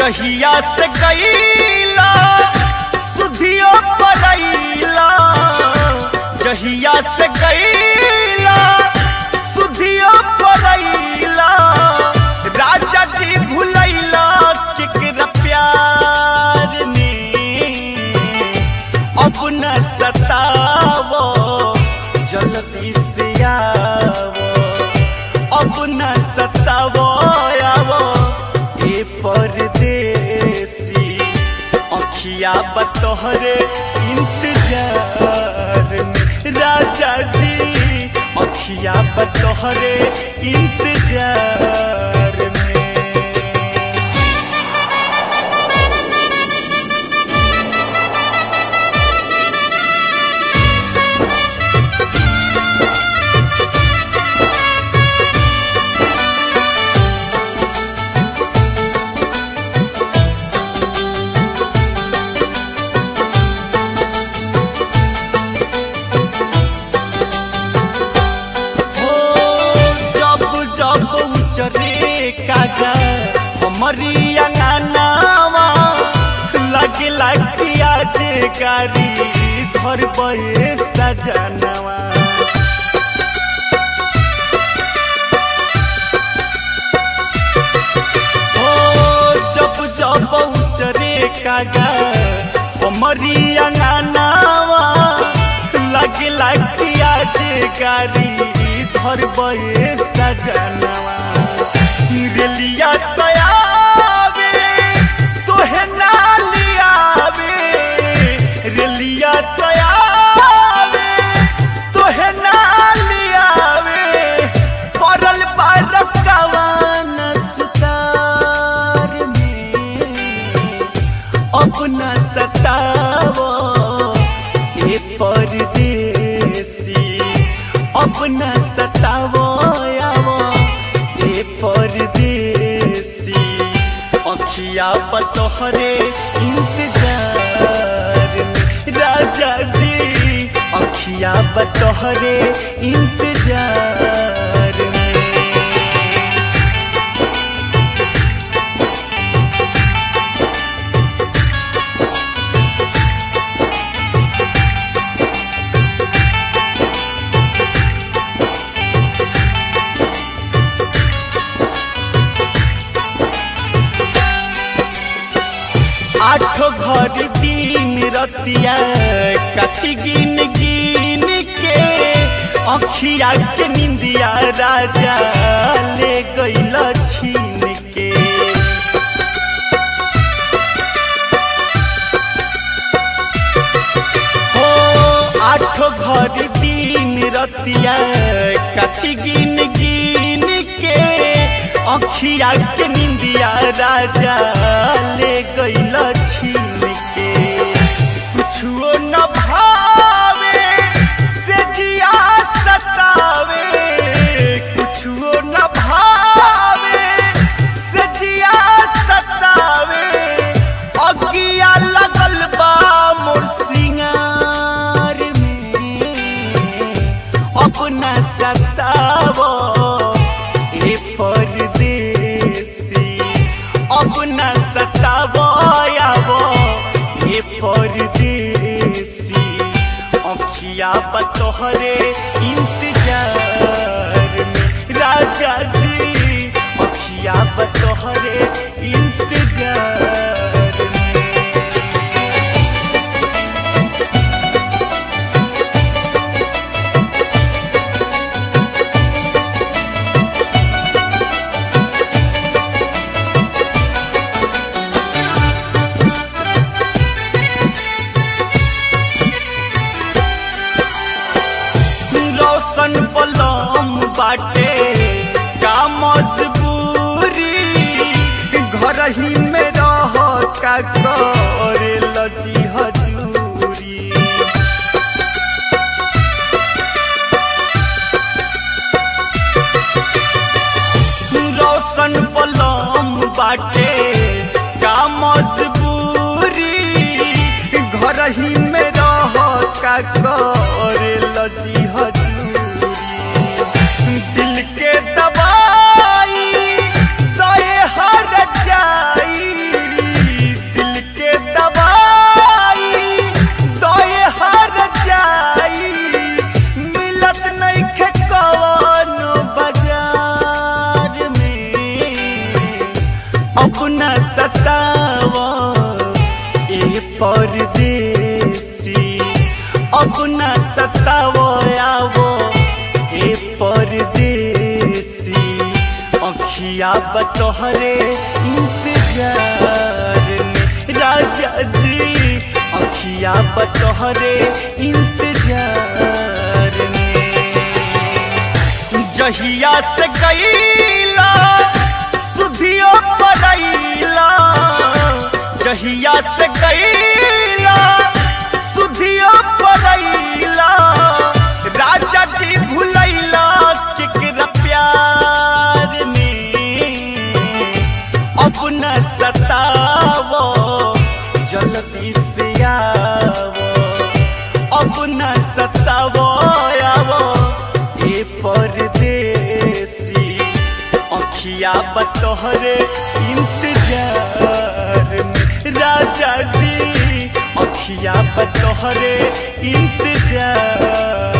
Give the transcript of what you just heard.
जहिया से गईला सुधियो पड़ैला जहिया से गईला सुधियो पड़ैला राजा जी भुलैला केकरा प्यार में अब न सतावो जल्दी से आवो अब न सतावो आवो ए परदेसी अखिया बतोहरे इंतजार में राजा जी अखिया बतोहरे इंतजार में हो जब जब उचरे कागा हमारी अंगनावा लगे लगी आज गाड़ी धर बे सजनवा हो जब जब उचरे कागा हमारी अंगनावा लगे लगी आज गाड़ी धर बे सजनवा रेलिया तयावे तोहे ना लियावे रेलिया तयावे तोहे ना लियावे पड़ल बारकवान सुतार में अपना सतावो ए परदेसी अपना सतावो आवो ए परदेसी अखिया बतोहरे इंतजार में राजा जी अखिया बतोहरे इंतजार में आठो घर दिन रतिया कटी गिन गिन के अखिया के निंदिया राजा ले गईल छीन के हो आठो घर दिन रतिया कटी गिन गिन के अखिया के निंदिया राजा ले गईल छीन के कुछो न भावे से जिया सतावे कुछो न भावे से जिया सतावे अगिया लगल बा मोर सिंगार में अपना सतावो ए परदेसी अपना सतावो आवो ए परदेसी अखिया बतोहरे इंतजार में राजा जी अखिया बतोहरे इंतजार में रोशन पलम बाटे का मजबूरी घर ही में रह का करे लजी हजूरी रोशन पलम बाटे का मजबूरी घर ही में रह का करे लजी हजूरी दिल के दवाई सहे हर जाई अखिया बतोहरे इंतजार में राजा जी अखिया बतोहरे इंतजार में जहिया से गईला सुधियो पड़ैला जहिया से गईला सुधियो पड़ैला राजा जी भुलैला केकरा प्यार में अब न सतावो जल्दी से आवो अब न सतावो आवो ए परदेसी अखिया बतोहरे इंतजार में राजा जी अखिया बतोहरे इंतजार